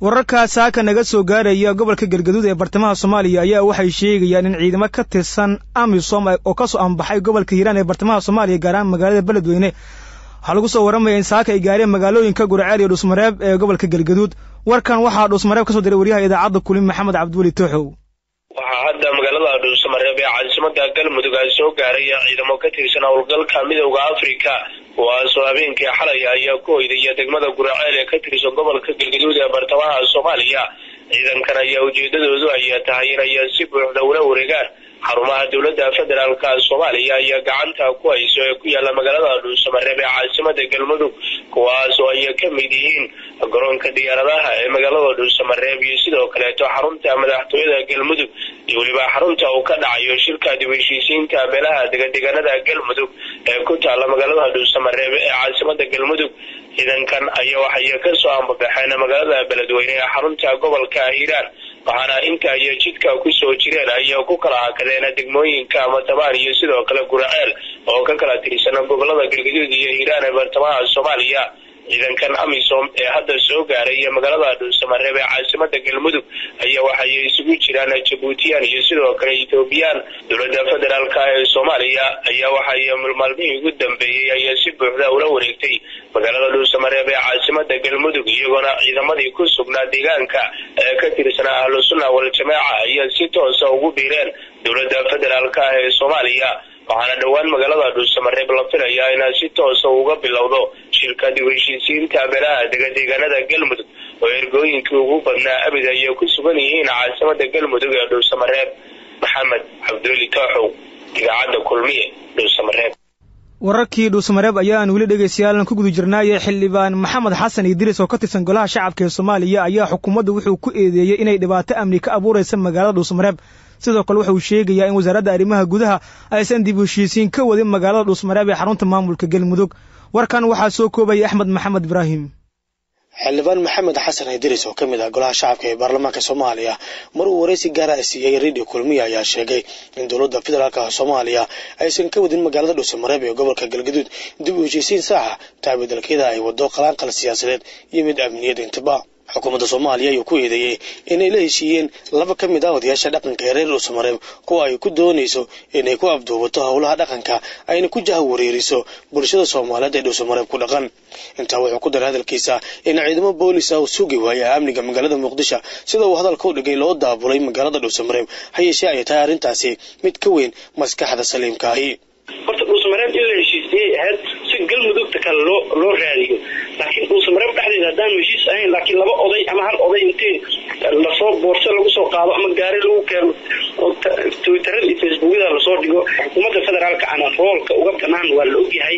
wararkaa saaka naga soo gaaraya gobolka galgaduud ee bartamaha soomaaliya ayaa waxay sheegayaan in ciidamo ka tirsan amisom oo ka soo anbaxay gobolka hiiraan ee bartamaha soomaaliya gaar ahaan magaalada beledweyne waxaa lagu soo warramaya in saaka ay gaareen magaalooyinka gurceel iyo dhuusmareeb ee gobolka galgaduud warkan waxaa dhuusmareeb ka soo diray waryaha idaacadda kulin maxamed cabdiweli tooxow waxaa hadda magaalada dhuusamareeb ee caasimada galmudug ay soo gaaraya ciidamo ka tirsan howlgalka midowda afrika kuwaasoo habeenkii xalay ayaa ku hoydaya degmada guraceel ee ka tirsan gobolka galgaduud ee bartamaha soomaaliya ciidankan ayaa ujeedadoodu ayaa tahay inay si buuxda ula wareegaan xarumaha dowladda federaalka soomaaliya ayaa gacanta ku hayso ee ku yaala magaalada dhuusamareeb ee caasimada galmudug kuwaas oo ay ka mid yihiin garoonka diyaaradaha ee magaalada dhuusamareeb iyo sidoo kaleeto xarunta madaxtooyada galmudug iyo weliba xarunta uu ka dhacayo shirka dib heshiisiinta beelaha degadegaanada galmudug ee ku taala magaalada dhuusamareeb ee caasimada galmudug ciidankan ayaa waxay kasoo ambabaxeen magaalada beledweyne ee xarunta gobolka hiiraan waxaana inta ay jidka kusoo jireen ayaa ku kala hakadeen degmooyinka matabaan iyo sidoo kale guraceel oo ka kala tirsan gobolada galgaduud iyo hiiraan ee bartamaha soomaaliya ciidankan amisom ee hadda soo gaaray magaalada dhuusamareeb ee caasimada galmudug ayaa waxay isugu jiraan jabuutiyaan iyo sidoo kale ethoobiyan dowladda federaalk ee soomaaliya ayaa waxay maalmihii ugu dambeeyey ayaa si buuxda ula wareegtay magaalada dhuusamareeb ee caasimada galmudug iyagoona ciidamadii ku sugnaa deegaanka ee ka tirsanaa ahlu sunna waljamaaca ayaa si toosa ugu biireen dowladda federaalk ee soomaaliya waxaana dhowaan magaalada dhuusamareeb la filayaa inaa si toosa uga bilowdo shirka dib heshiisiinta beelaha degadeegaanada galmudug oo ergooyinkii ugu badnaa abid ayay ku sugan yihiin caasimada galmudug ee dhuusamareeb maxamed cabdiweli tooxow idaacadda kulmiye dhuusamareeb wararkii dhuusamareeb ayaan weli dhegaystayaal ku guda jirnaaye xildhibaan maxamed xasan idriis oo ka tirsan golaha shacabka ee soomaaliya ayaa xukuumadda wuxuu ku eedeeyey inay dhibaato amni ka abuuraysa magaalada dhuusamareeb sidoo kale wuxuu sheegayaa in wasaaradda arrimaha gudaha aysan dib heshiisiin ka wadin magaalada dhuusmareeb ee xarunta maamulka galmudug warkan waxaa soo koobaya axmed maxamed ibraahim xildhibaan maxamed xasan idriis oo ka mid ah golaha shacabka ee baarlamaanka soomaaliya mar uu waraysi gaara a siiyey radio kulmiya ayaa sheegay in dowladda federaalka soomaaliya aysan ka wadin magaalada dhuusamareeb ee gobolka galgaduud dib u heshiisiin saaxa taabadalkeeda ay wado qalaanqal siyaasadeed iyo mid amniyad intibaa xukuumadda soomaaliya ayuu ku eedeeyey inay la heshiiyeen laba ka mid ah odayaasha dhaqanka ee reer dhuusamareeb kuwa ay ku doonayso inay ku abduubato howlaha dhaqanka ayna ku jaha wareeriso bulshada soomaaliyeed ee dhuusamareeb ku dhaqan intaa wuxuu ku daray hadalkiisa in ciidamo boolis ah uu sugi waaya amniga magaalada muqdisho sida uu hadalka u dhigay loo daabulay magaalada dhuusamareeb ha yeeshee ay tahay arrintaasi mid ka weyn maskaxda saliimka ahi horta dhuusamareeb in la heshiisiyey ahayd si galmudugta kale loo loo raadiyo laakiin dhuusamareeb dhexdeeda haddaanu heshiis ahayn laakiin laba oday ama hal oday intii lasoo boorso lagu soo qaado ama gaari lagu keeno oo twitterada iyo facebookyada lasoo dhigo xukuumadda federaalka ana roolka uga banaan waa la ogyahay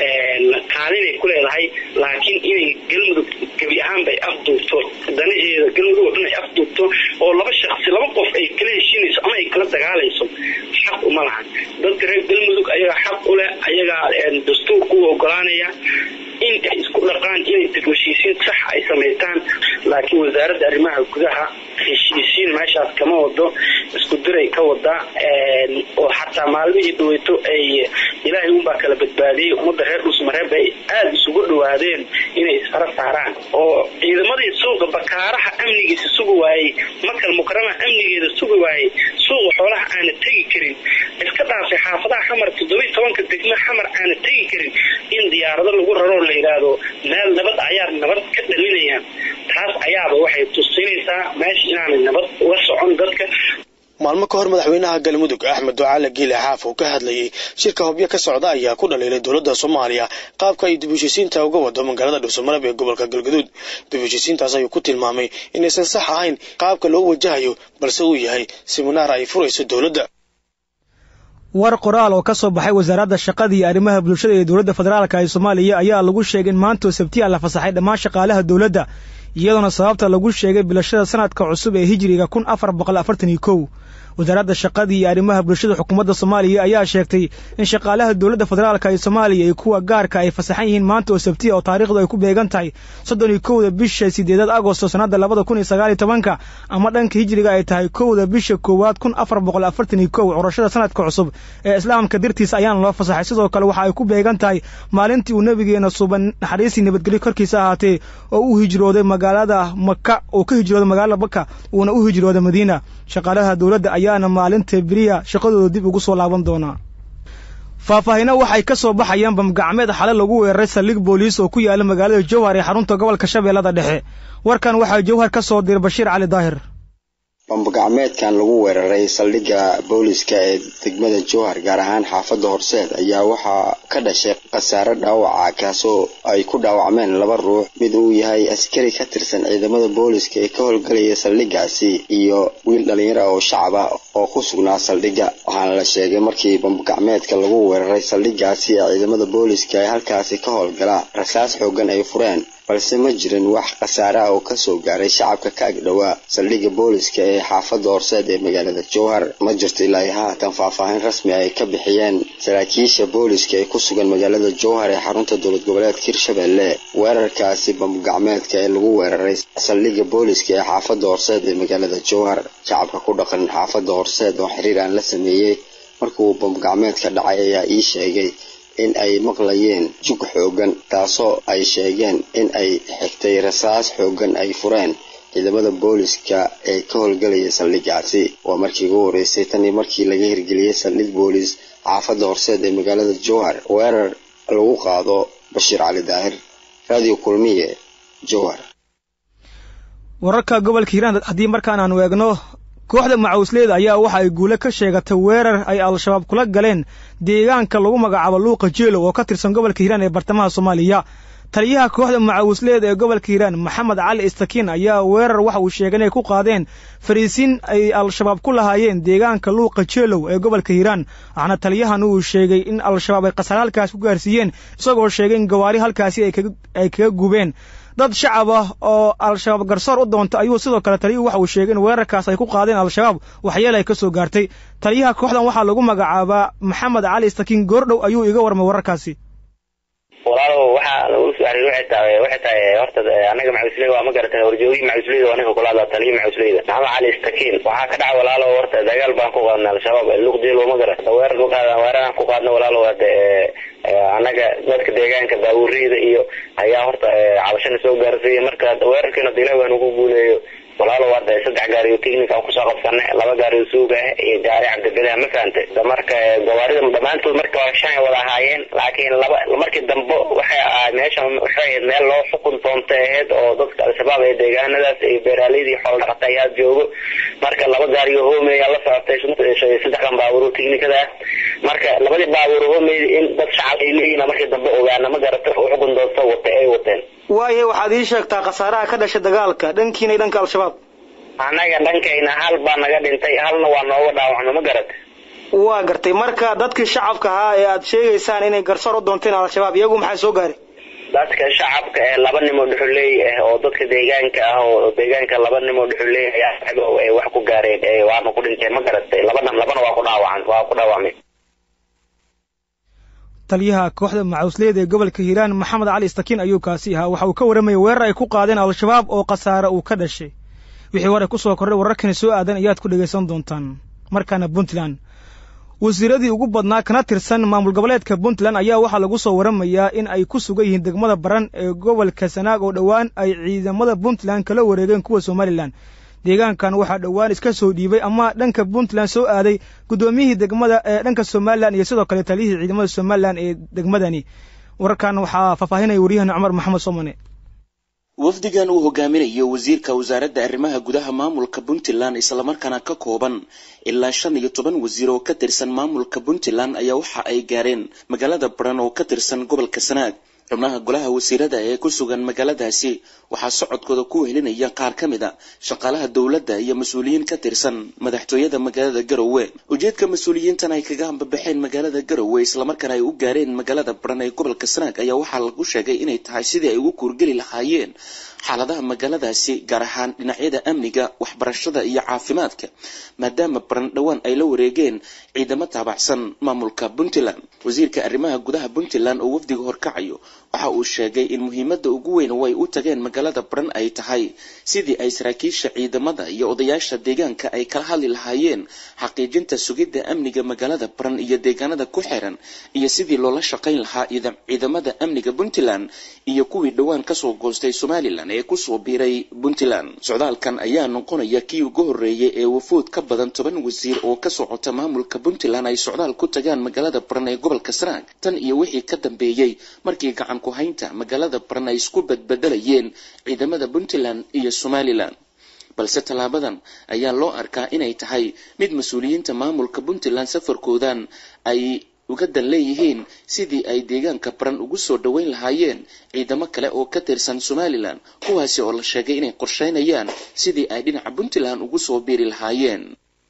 kaalinay ku leedahay laakiin inay galmudug gebi ahaanbay afduubto danaheeda galmudug oo dhan ay afduubto oo laba shaksi laba qof ay kala heshiinayso ama ay kala dagaalayso xaq uma lahan dadka reer galmudug ayagaa xaq u leh ayagaa dastuurka u ogolaanaya in ay isku dhaqaan inay dib heshiisiin sax ay samaystaan laakiin wasaaradda arrimaha gudaha heshiisiin meeshaas kama wado isku diray ka wada oo xataa maalmihii dhaweyto ay ilaahay unbaa kala badbaadiyey ummadda reer dhuusmareeb ay aada isugu dhawaadeen inay isfara saaraan oo ciidamadii suuqa bakaaraha amnigiisa sugi waayey makal mukarama amnigeeda sugi waayey suuqa xoolaha aana tegi karin iska dhaafay xaafadaha xamar toddobiy tobanka degme xamar aana tegi karin in diyaarado lagu raroo la yidhaahdo meel nabad ayaa nabad ka dhalinayaan taas ayaaba waxay tusinaysaa meesha inaanay nabad uga socon dadka maalmo ka hor madaxweynaha galmudug axmed ducaale giile xaaf oo ka hadlayay shirka hobyo ka socda ayaa ku dhaliilay dowladda soomaaliya qaabka ay dib heshiisiinta uga wado magaalada dhuusamareeb ee gobolka galgaduud dib heshiisiintaas ayuu ku tilmaamay inaysan sax ahayn qaabka loo wajahayo balse uu yahay siminaar ay furayso dowladda war qoraal oo ka soo baxay wasaaradda shaqada iyo arrimaha bulshada ee dowladda federaalka ee soomaaliya ayaa lagu sheegay in maantoo sabtiya la fasaxay dhammaan shaqaalaha dowladda iyadoona sababta lagu sheegay bilashada sanadka cusub ee hijiriga kun afar boqol afartan iyo kow wasaaradda shaqadii iyo arrimaha bulshada xukuumadda soomaaliya ayaa sheegtay in shaqaalaha dowladda federaalka ee soomaaliya iyo kuwa gaarka ay fasaxan yihiin maanta oo sabtiya oo taariikhdu ay ku beegan tahay soddon iyo kowda bisha sideedaad agosto sannadda labada kun iyo sagaal iyo tobanka ama dhanka hijriga ay tahay kowda bisha koowaad kun afar boqol afartan iyo kow curashada sanadka cusub ee islaamka dartiisa ayaana loo fasaxay sidoo kale waxa ay ku beegan tahay maalintii uu nebigeena suban naxariisii nabadgelyo korkiisa ahaatee oo u hijrooday magaalada maka oo ka hijrooday magaalada maka uuna u hijrooday madiina shaqaalaha dowladda ayaana maalinta beriya shaqadooda dib ugu soo laaban doonaa faahfaahino waxay ka soo baxayaan bamgacmeed xale lagu weeraray saldhig booliis oo ku yaala magaalada jowhar ee xarunta gobolka shabeellada dhexe warkan waxaa jowhar ka soo diray bashiir cali daahir bambagacmeedkan lagu weeraray saldhigga booliska ee degmada jowhar gaar ahaan xaafadda horseed ayaa waxaa ka dhashay khasaare dhaawaca kaasoo ay ku dhaawacmeen laba ruux mid uu yahay askari ka tirsan ciidamada booliska ee ka howlgelaya saldhiggaasi iyo wiil dhallinyaro oo shacab ah oo ku sugnaa saldhigga waxaana la sheegay markii bambagacmeedka lagu weeraray saldhiggaasi ee ciidamada booliska ee halkaasi ka howlgala rasaas xoogan ay fureen balse ma jirin wax khasaare ah oo kasoo gaaray shacabka ka agdhowaa saldhigga booliska ee xaafadda horseed ee magaalada jowhar ma jirto ilaa iyo haatan faahfaahin rasmi ay ka bixiyeen saraakiisha booliska ee ku sugan magaalada jowhar ee xarunta dowlad goboleedka hirshabelle weerarkaasi bambagacmeedka ee lagu weeraray saldhigga booliska ee xaafadda horseed ee magaalada jowhar shacabka ku dhaqan xaafadda horseed oo xiriir aan la sameeyey markuu bambagacmeedka dhacay ayaa ii sheegay in ay maqlayeen jug xoogan taasoo ay sheegeen in ay xigtay rasaas xoogan ay fureen ciidamada booliska ee ka howlgelaya saldhiggaasi waa markii ugu horreysay tanii markii laga hirgeliyey saldhig boolis xaafadda horseed ee magaalada jowhar weerar lagu qaado bashiir cali daahir radio kulmiye jowhar wararka gobolka hiiraan haddii markaan aanu eegno kooxda macawisleyda ayaa waxa ay guule ka sheegatay weerar ay al-shabaab kula galeen deegaanka lagu magacaabo luuqa jeelow oo ka tirsan gobolka hiiraan ee bartamaha soomaaliya taliyaha kooxda macawisleeda ee gobolka hiiraan maxamed cali istakiin ayaa weerar waxa uu sheegay inay ku qaadeen fariisiin ay al-shabaab ku lahaayeen deegaanka luuqa jeelow ee gobolka hiiraan waxaana taliyahan uu sheegay in al-shabaab ay khasaare halkaas ku gaarsiiyeen isagoo sheegay in gawaari halkaasi ay kaga gubeen dad shacab ah oo al-shabaab garsoor u doonta ayuu sidoo kale taliyuhu waxa uu sheegay in weerarkaas ay ku qaadeen al-shabaab waxyeel ay ka soo gaartay taliyaha kooxdan waxaa lagu magacaabaa maxamed cali istakiin goordhow ayuu iga warmay wararkaasi walaalow waxaa lagu soo xiriir waxay tahay waxay tahay horta anaga macawisley waa ma garatay horjoogii macawisleyda aniga kula hadla taliya macawisleyda maxamed cali istakiin waxaa ka dhaca walaalow horta dagaal baan ku qaadnay al-shabaab luqdeel ma garata weerar ku qaada weeraraan ku qaadnay walaalow hade anaga dadka deegaanka baabuureyda iyo ayaa horta cabashana soo gaarsiiyay marka weerarkiina dila waa nagu guuleeyo walaalow hadda saddex gaari oo technic aan kusoo qabsanay laba gaari oo suuga ah iyo gaari cabdibilah ma fahamtay marka gawaarida dhammaantood marka waa shan ay wada ahaayeen laakiin laba markii dambe waxay ahaa meesha waxay ahayd meel loo xukun doonta ahayd oo dadka al-shabaab ee deegaanadaas iyo beeraaleyda xoolo dhaqata ayaa joogo marka laba gaari oo homeya la socotay saddexdan baabuur oo technicada ah marka labadii baabuur homeyda in dad shacab ay leeyihin markii dambe ogaana ma garata xukun doonta wata ay wateen waayahay waxaad ii sheegtaa khasaaraha ka dhashay dagaalka dhankiina iyo dhanka al-shabaab annaga dhankayna hal baa naga dhintay halna waa nooga dhaawacno ma garata waa gartay marka dadkii shacabka ahaa ee aad sheegaysaan inay garsoor u doonteen al-shabaab iyagu maxaa soo gaaray dadka shacabka ee laba nin oo dhuxuleey ah oo dadka deegaanka ah oo deegaanka laba nin oo dhuxuleey ayaa ay wax ku gaareen waana ku dhinteen ma garatay labana labana waa ku dhaawacan waa ku dhaawacmay taliyaha kooxda macawisleyda ee gobolka hiiraan maxamed cali istakiin ayuu kaasi ahaa waxa uu ka warramayay weerar ay ku qaadeen al-shabaab oo khasaare uu ka dhashay wixii hore ku soo kordhay wararkani soo aadan ayaad ku dhegaysan doontaan markaana puntland wasiiradii ugu badnaa kana tirsan maamul goboleedka puntland ayaa waxaa lagu soo waramayaa in ay ku sugan yihiin degmada baran ee gobolka sanaag oo dhowaan ay ciidamada puntland kala wareegeen kuwa somalilan deegaankan waxaa dhowaan iska soo dhiibay ama dhanka puntland soo aaday guddoomiyihii degmada ee dhanka somalilan iyo sidoo kale taliyihii ciidamada somalilan ee degmadani wararkan waxaa faahfaahinaya waryahana cumar maxamed somane wafdigan uu hogaaminayo wasiirka wasaaradda arrimaha gudaha maamulka puntland islamarkaana ka kooban ilaa shan iyo toban wasiir oo ka tirsan maamulka puntland ayaa waxa ay gaareen magaalada baran oo ka tirsan gobolka sanaag xubnaha golaha wasiirada ee ku sugan magaaladaasi waxaa socodkooda ku wehelinaya qaar ka mid a shaqaalaha dowladda iyo mas-uuliyiin ka tirsan madaxtooyada magaalada garowe ujeedka mas-uuliyiintan ay kaga hambabaxeen magaalada garowe islamarkaana ay u gaareen magaalada baran ee gobolka sanaag ayaa waxaa lagu sheegay inay tahay sidii ay ugu kuurgeli lahaayeen xaaladaha magaaladaasi gaar ahaan dhinacyada amniga waxbarashada iyo caafimaadka maadaama baran dhowaan ay la wareegeen ciidamo taabacsan maamulka puntland wasiirka arrimaha gudaha puntland oo wafdiga horkacayo waxa uu sheegay in muhiimadda ugu weyn oo ay u tageen magaalada baran ay tahay sidii ay saraakiisha ciidamada iyo odayaasha deegaanka ay kala hadli lahaayeen xaqiijinta sugidda amniga magaalada baran iyo deegaanada ku xiran iyo sidii loola shaqayn lahaa ciidamada amniga puntland iyo kuwii dhowaan kasoo goostay somalilan ee kusoo biiray puntland socdaalkan ayaa noqonaya kii ugu horreeyay ee wafuud ka badan toban wasiir oo ka socota maamulka puntland ay socdaal ku tagaan magaalada baran ee gobolka sanaag tan iyo wixii ka dambeeyey markii gacan ku haynta magaalada baran ay isku badbedelayeen ciidamada puntland iyo somalilan balse tallaabadan ayaa loo arkaa inay tahay mid mas-uuliyiinta maamulka puntland safarkoodan ay uga dan leeyihiin sidii ay deegaanka baran ugu soo dhoweyn lahaayeen ciidamo kale oo ka tirsan somalilan kuwaasi oo la sheegay inay qorsheynayaan sidii ay dhinaca puntland ugu soo biiri lahaayeen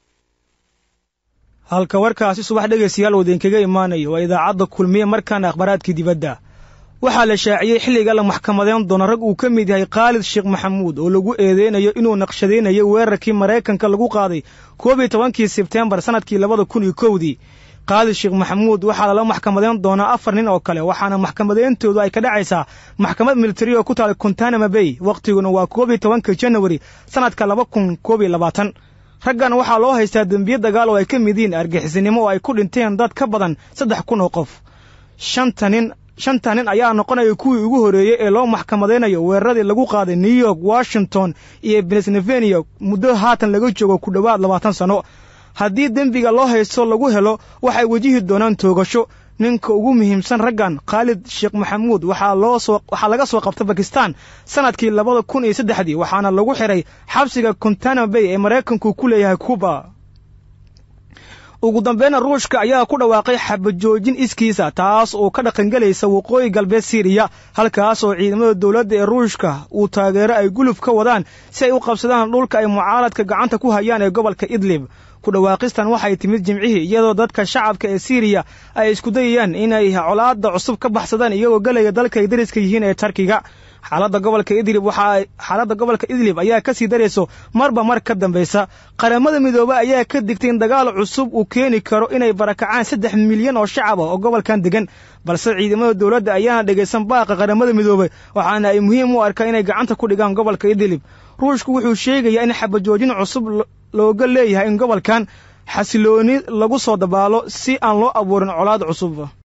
halka warkaasi subax dhegaystayaal uu idinkaga imaanayo waa idaacadda kulmiye markaana akhbaaraadkii dibadda waxaa la shaaciyey xilliga la maxkamadeyn doono rag uu ka mid yahay khaalid sheekh maxamuud oo lagu eedeynayo inuu naqshadaynayo weerarkii maraykanka lagu qaaday koob iyo tobankii sebteembar sannadkii labada kun iyo kowdii khaalid sheekh maxamuud waxaa lala maxkamadeyn doonaa afar nin oo kale waxaana maxkamadeyntoodu ay ka dhacaysaa maxkamad militari oo ku taala kontanama bay wakhtiguna waa koob iyo tobanka janawari sannadka laba kun koob iyo labaatan raggan waxaa loo haystaa dembiye dagaal oo ay ka mid yihiin argixisnimo oo ay ku dhinteen dad ka badan saddex kun oo qof shanta nin shanta nin ayaa noqonaya kuwii ugu horreeyey ee loo maxkamadaynayo weeraradii lagu qaaday new york washington iyo pennsylvania muddo haatan laga joogo ku dhowaad labaatan sanno haddii dembiga loo haysto lagu helo waxay wejihi doonaan toogasho ninka ugu muhiimsan raggan khaalid sheekh maxamuud waxaa loo soo waxaa laga soo qabtay bakistan sannadkii labada kun iyo saddexdii waxaana lagu xiray xabsiga contana bay ee maraykanku ku leeyahay cuba ugu dambayna ruushka ayaa ku dhawaaqay xabajoojin iskiisa taas oo ka dhaqangelaysa waqooyi galbeed siiriya halkaas oo ciidamada dowladda ee ruushka uu taageero ay guluf ka wadaan si ay u qabsadaan dhulka ay mucaaradka gacanta ku hayaan ee gobolka idlib ku dhawaaqistan waxay timid jimcihii iyadoo dadka shacabka ee siiriya ay isku dayayaan inay colaadda cusub ka baxsadaan iyagoo gelaya dalka ay dariska yihiin ee tarkiga xaaladda gobolka idlib waxaa xaaladda gobolka idlib ayaa ka sii darayso marba mar ka dambaysa qaramada midoobe ayaa ka digtay in dagaal cusub uu keeni karo inay barakacaan saddex milyan oo shacab ah oo gobolkan degan balse ciidamada dowladda ayaana dhegaysan baaqa qaramada midoobe waxaana ay muhiim u arkaa inay gacanta ku dhigaan gobolka idlib ruushku wuxuu sheegayaa in xabajoojin cusub looga leeyahay in gobolkan xasilooni lagu soo dabaalo si aan loo abuurin colaad cusub